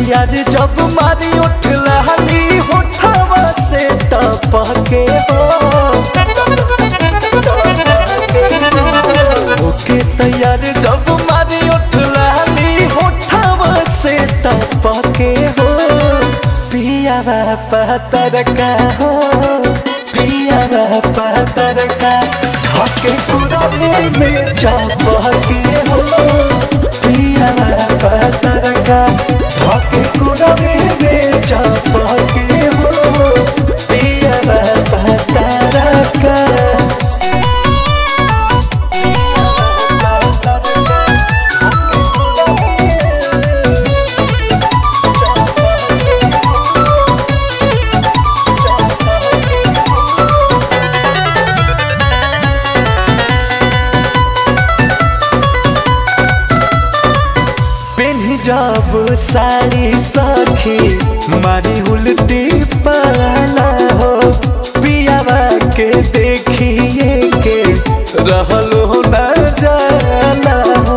तैयार जब मारी उठ लहली होठवा से टपके हो ओके तैयार जब मारी उठ लहली होठवा से टपके हो पिया पतर का हो पिया पतर का हके कुरमे में चपके हो पिया पतर का हके कुरमे में चपके हो पिया पतर का पेन्ही जब साड़ी सखी मारी उल्टी पाला हो पियावा के देखिए के रहलो न जाला हो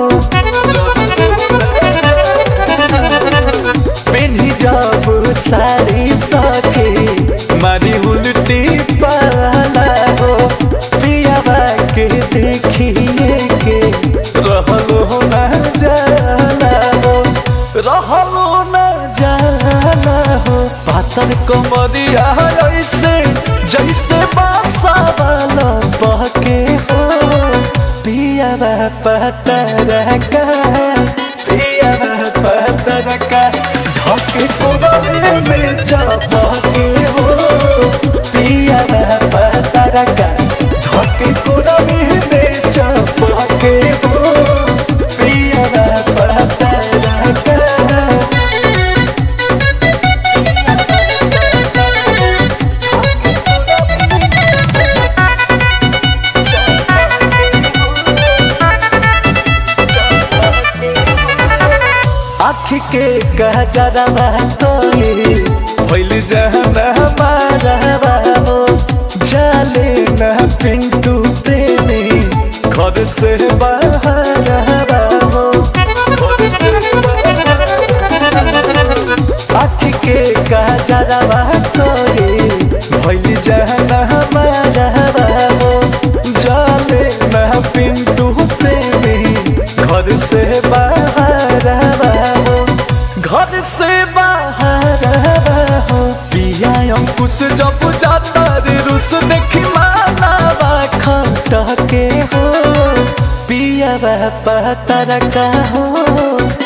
पेन्ही जब साड़ी सखी मारी उल्टी पाला हो पियावा के देखिए के रहलो न जाला हो रहलो न जाला हो पातर कमरिया ऐसे जैसे बासा वाला बहके हो पिया पतर का पिया पतर का धके कोबरे में चपके हो पिया पतर का धके कोबरे में चपके हो पिया पतर का आँख के गजरवा तोरी भइल जहना हमारा बाबो जाले न पिंटू प्रेमी घर से बाहर बाबो घर से आँख के गजरवा तोरी भइल जहना हमारा बाबो जाले न पिंटू प्रेमी घर से बाहर बाबो घर से बाहर हो पिया अंकुश जब जाता रे रुस देखी मानावा खटके हो पिया पतर का हो